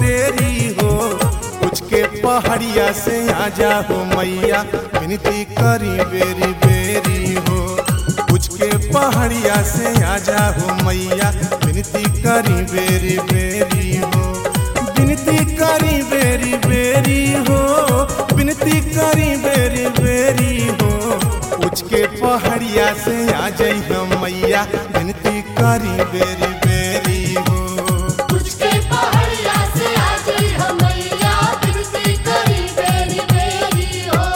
तेरी हो कुछ के पहाड़िया से आजा हो मैया विनती करी बेरी बेरी हो कुछ के पहाड़िया से आजा हो मैया विनती करी बेरी बेरी हो विनती करी बेरी बेरी हो विनती करी बेरी बेरी हो कुछ के पहाड़िया से आ जाई हम मैया विनती करी बेरी बेरी हो तुझके पहाड़िया से आ गई हमैया बिनती करी बेरी बेरी हो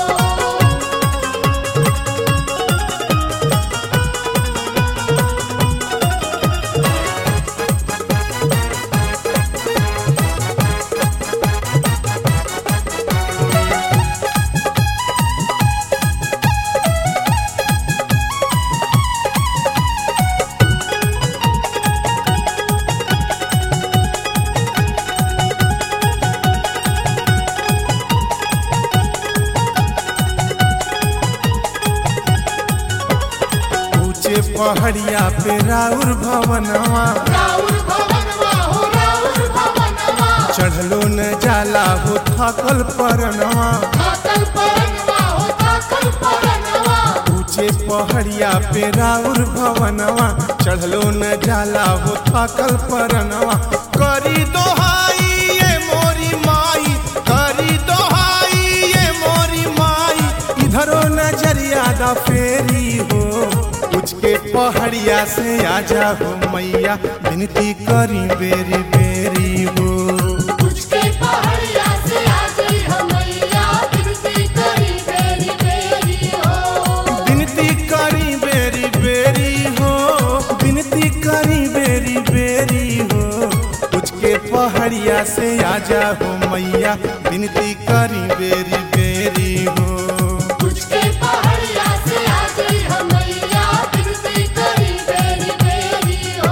ऊंचे पहाड़िया पे राउर भवनवा राउर भवनवा हो राउर भवनवा चढ़लो न जाला हो थकल परनवा थाकल परनवा हो थाकल परनवा ऊंचे पहाड़िया पे राउर भवनवा चढ़लो न जाला हो थकल परनवा करी दोहाई ये मोरी माई करी दोहाई ये मोरी माई इधरो नजरिया दा फेरी हो कुछ के पहाड़िया से आजा हो मैया विनती करी बेरी बेरी हो तुझके पहाड़िया से आ गई हमैया बिनती करी बेरी बेरी हो विनती करी बेरी बेरी हो विनती करी बेरी बेरी हो कुछ के पहाड़िया से आजा हो मैया विनती करी बेरी बेरी हो तुझके पहाड़िया से आ गई हमैया बिनती करी बेरी बेरी हो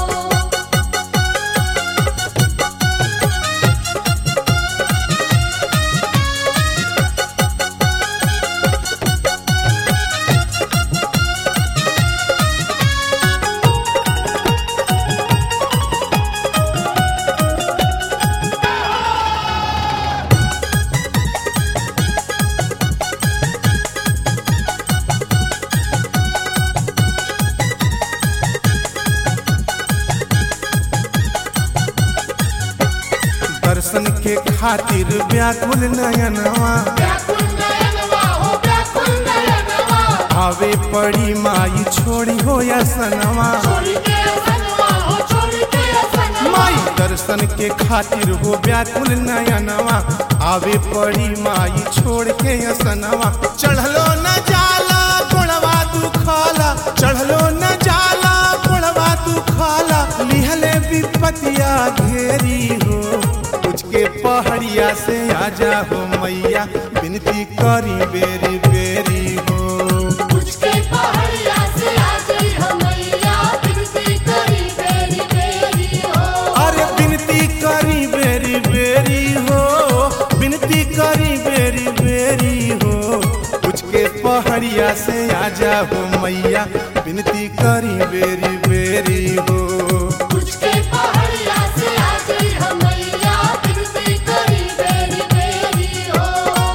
दर्शन के खातिर व्याकुल नयनवा व्याकुल नयनवा हो व्याकुल नयनवा आवे पड़ी माई छोड़ी हो या सनवा छोड़ के असनवा हो छोड़ के असनवा माई दर्शन के खातिर हो व्याकुल नयनवा आवे पड़ी माई छोड़ के असनवा चढ़लो न जाला गोड़वा दुखाला चढ़लो न जाला गोड़वा दुखाला लिहले विपतिया घेरी हो कुछ के पहाड़िया से आजा हो मैया विनती करी बेरी बेरी हो तुझके पहाड़िया से आ गई हमैया बिनती करी बेरी बेरी हो अरे विनती करी बेरी बेरी हो विनती करी बेरी बेरी हो कुछ के पहाड़िया से आजा हो मैया विनती करी बेरी बेरी हो तुझके पहाड़िया से आ गई हमैया बिनती करी बेरी बेरी हो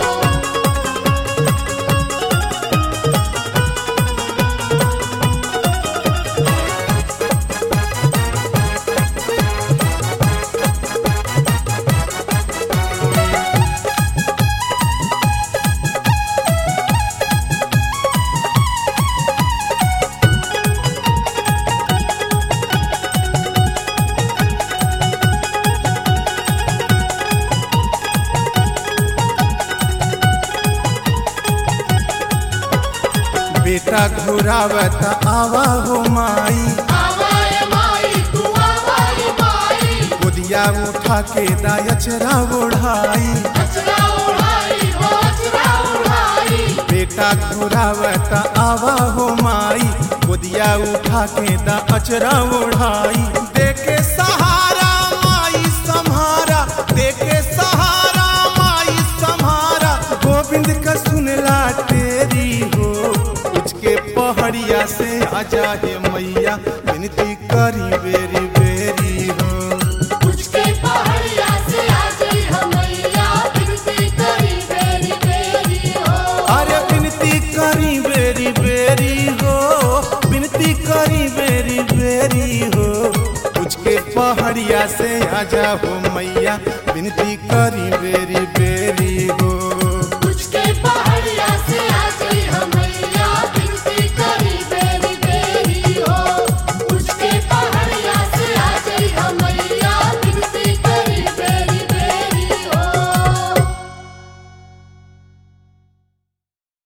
बेटा घुरावत आवा हो माई आवाए माई तू आवाए माई गोदिया उठा के दायचरा ओढ़ाई अचरा उड़ाई हो अचरा उड़ाई बेटा घुरावत आवा हो माई गोदिया उठा के दा अचरा ओढ़ाई देके सहारा माई सम्हारा देके सहारा माई सम्हारा गोविंद का सुनला तेरी हो कुछ के पहाड़िया से आजा हे मैया विनती करी बेरी बेरी हो तुझके पहाड़िया से से आजा हो मैया विनती करी बेरी बेरी हो